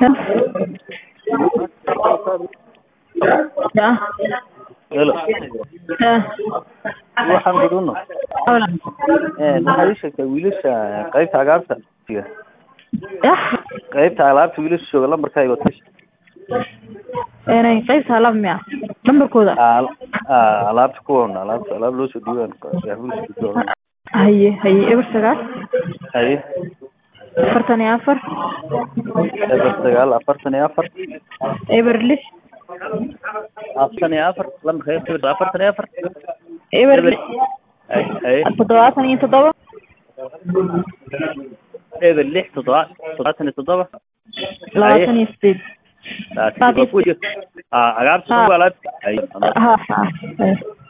Ya. Hello. Eh. Waxaan gudubno. Hola. Ee maxaad ii sheegtay wiilasha qaybta cagaarta Ya. qaybta alaabta wiilasha jooga lambarkaaga wad kashi Inay qaybta alaab miya lambarkooda Al- aa, alaabta kuwan alaabta alaab loo soo dhiibaan yaa wiilasha gudbooda haye haye eber sagaal haye afartan iyo afar eber sagaal afartan iyo afar eber lix afartan iyo afar lambarka eber afartan iyo afar eber Eber. lix haye haye toddobaatan iyo toddoba eber lix toddoba toddobaatan iyo toddoba labaatan iyo sideed Taasi waa kuwa jir- aa cagaarta Ha. kuwa alaabta haye ha ha haye